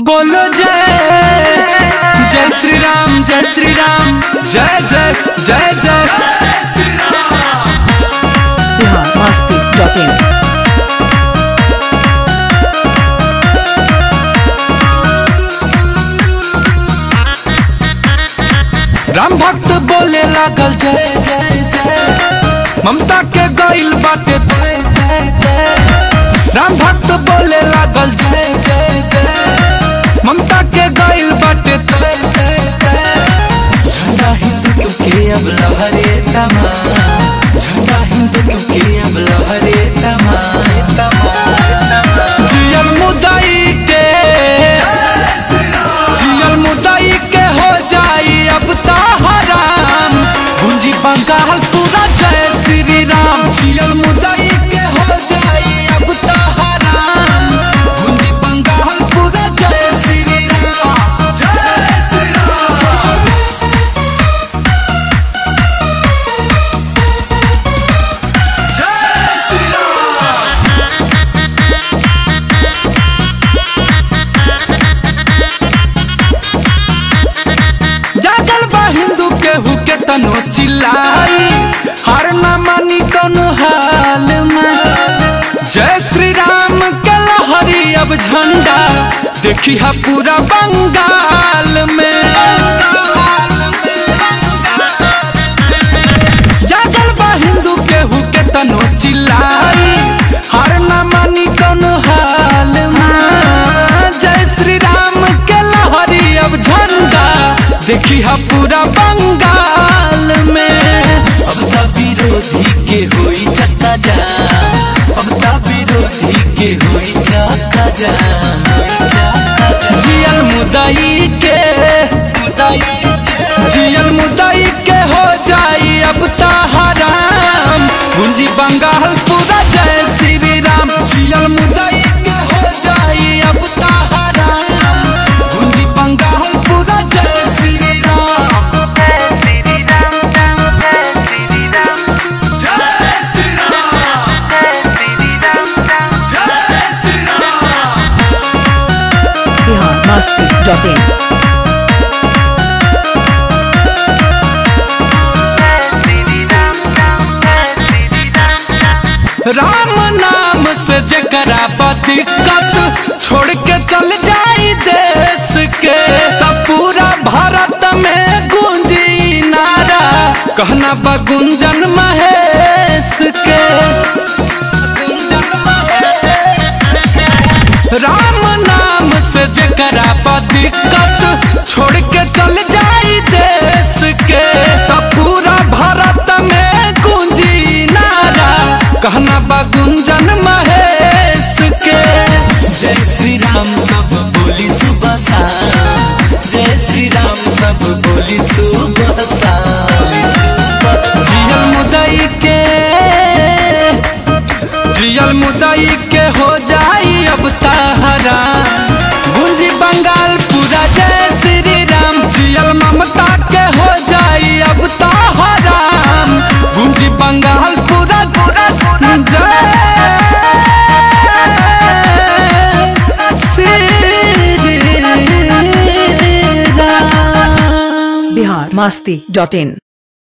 बोलो जय जय श्री राम जय श्री राम जय जय जय जय बिहार मस्ती डॉट इन राम भक्त बोले लागल जय जय जय ममता के गइल बाटे जय जय जय राम भक्त बोले लागल जय जय जय ममता के गइल बाटे जय जय जय झंडा हिंदू के अब लहरे तमाम झंडा हिंदू के अब लहरे तमाम तमाम जियल मुदाई के जियल मुदाई के हो जाई अब ता हराम गुंजी बंगाल पूरा जय श्री राम जियल मुदाई के हो जाई अब ता हराम गुंजी बंगाल पूरा जय श्री राम जय श्री राम जय श्री राम जागल बा हिंदू केहू के तनो चिल्लाई हर न मानी कोनो हाल में जय श्री राम के लहरी अब झंडा देखी हा पूरा बंगाल में जागल बा हिंदू केहू के तनो चिल्लाई हर न मानी कोनो हाल में जय श्री राम के लहरी अब झंडा देखी हा पूरा बंगाल में अब त विरोधी के होई चक्का जाम अब त विरोधी के होई चक्का जाम जियल मुदई के मुदई जियल मुदई के हो जाई अब ता हराम गुंजी बंगाल पूरा जय श्री राम जियल मुदई के हो जाई अब ता हराम गुंजी बंगाल पूरा जय श्री राम जय श्री राम जय श्री राम बिहार मस्ती डॉट इन राम नाम से जकरा बा दिक्कत छोड़ के चल जाई देश के तब पूरा भारत में गूंजी नारा कहना बा गुंजन महेश के राम नाम से जकरा बा दिक्कत छोड़ के चल जाई देश के तब पूरा भारत में गूंजी नारा कहना बा गुंजन महेश के जय श्री राम सब बोली सुबह शाम जय श्री राम सब बोली सुबह शाम जियल मुदई के जियल मुदई के हो जाई अब ताहरा गुंजी बंगाल पूरा जय श्री राम जियल ममता के हो जाई अब ताहरा गुंजी बंगाल पूरा पूरा जय श्री राम बिहार मस्ती डॉट इन